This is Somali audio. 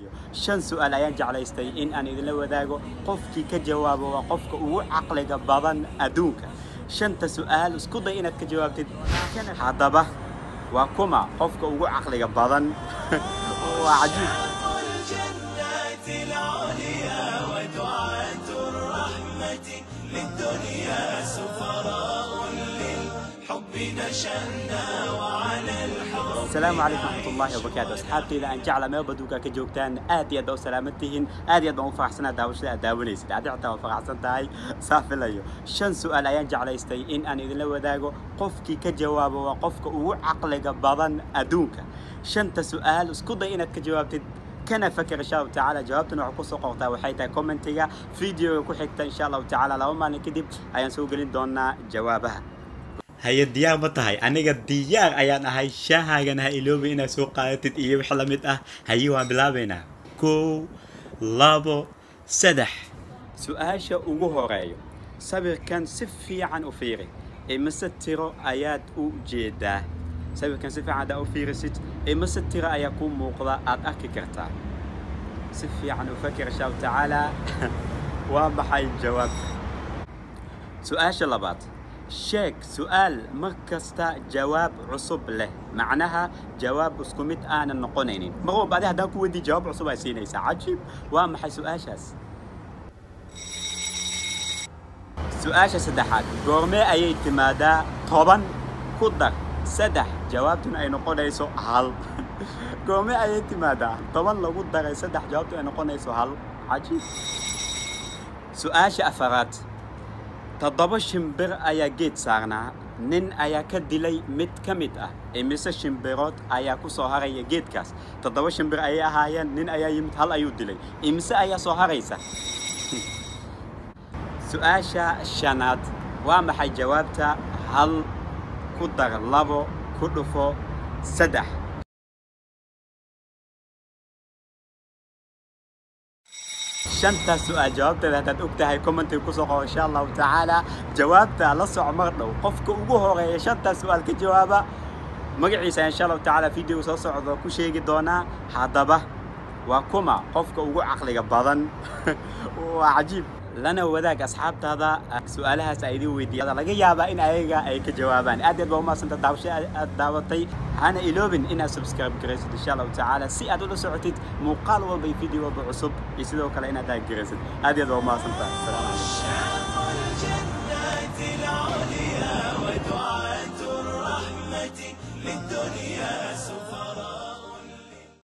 filayo shan su-aal ayaan jeclaystay in aan idinla wadaago qofkii ka jawaabo waa qofka ugu caqliga badan adduunka shanta su-aal isku day inaad ka jawaabtid haddaba waa kuma qofka ugu caqliga badan waa cajiib الجنات العليا ودعاة الرحمة للدنيا سفراء للحب نشأنا وعلى الحب السلام عليكم ورحمة الله وبركاته أصحابتي أن جعل ما بدوك كجوكتان آدي أدو سلامتهن آدي أدو فرحسنا داوشنا داوليس دادي عطا فرحسن تاي صافي ليو شن سؤال أيان جعل يستي إن أن إذن لو داغو قفكي كجواب وقفك أو عقلك بضن أدونك شن سؤال اسكو إنك كجوابتد كان فكر إن شاء الله تعالى جوابتنا وحكو سوق وقتا وحيتا كومنتيغا فيديو كو حكتا إن شاء الله تعالى لو ما نكدب أيان سوقلين دونا جوابها haye diyaar ma tahay aniga diyaar ayaan ahay shaahaagan ha iloobi inaad soo qaadatid iyo wix la mid ah haye waan bilaabaynaa kow labo saddex su-aasha ugu horeeyo sawirkan si fiican u fiiri imise tiro ayaad u jeedaa sawirkan si fiican haddaa u fiirisid imise tiro ayaa kuu muuqda aad arki kartaa si fiican u fakir insha allahu tacaala waa maxay jawaabta su-aasha labaad sheeg su-aal mar kasta jawaab cusub leh macnaha jawaab isku mid aanan noqonaynin mar walba adi haddaan ku weydiiy jawaab cusub ay siinaysaa cajiib waa maxay su-aashaas su-aasha saddexaad goormee ayay timaadaa toban ku dar saddex jawaabtuna ay noqonayso hal goormee ayay timaadaa toban lagu daray saddex jawaabtuna ay noqonayso hal cajiib su-aasha afaraad toddoba shimbir ayaa geed saarnaa nin ayaa ka dilay mid ka mid ah imise shimbirood ayaa ku soo haraya geedkaas toddoba shimbir ayay ahaayeen nin ayaa yimid hal ayuu dilay imise ayaa soo haraysa su-aasha shanaad waa maxay jawaabta hal ku dar labo ku dhufo saddex shantaas su-aal jawaabteeda haddaad og tahay commentiga kusoo qabo insha allahu tacaala jawaabta la soco mar dhow qofka ugu horeeya shantaas su-aal ka jawaaba magaciisa insha allahu tacaala videoga soo socdo ku sheegi doonaa haddaba waa kuma qofka ugu caqliga badan waa cajiib lana wadaag asxaabtaada su-aalahaas ay idin weydiiyada laga yaabaa in ayaga ay ka jawaabaan aad aad baa umahadsanta daawasho aad daawatay hana iloobin inaad subscribe garaysid insha allahu tacaala si aad ula socotid muuqaal walba iyo video walba cusub iyo sidoo kale inaad taageeraysid aad aad baa umahadsantahay asalaamu calaykum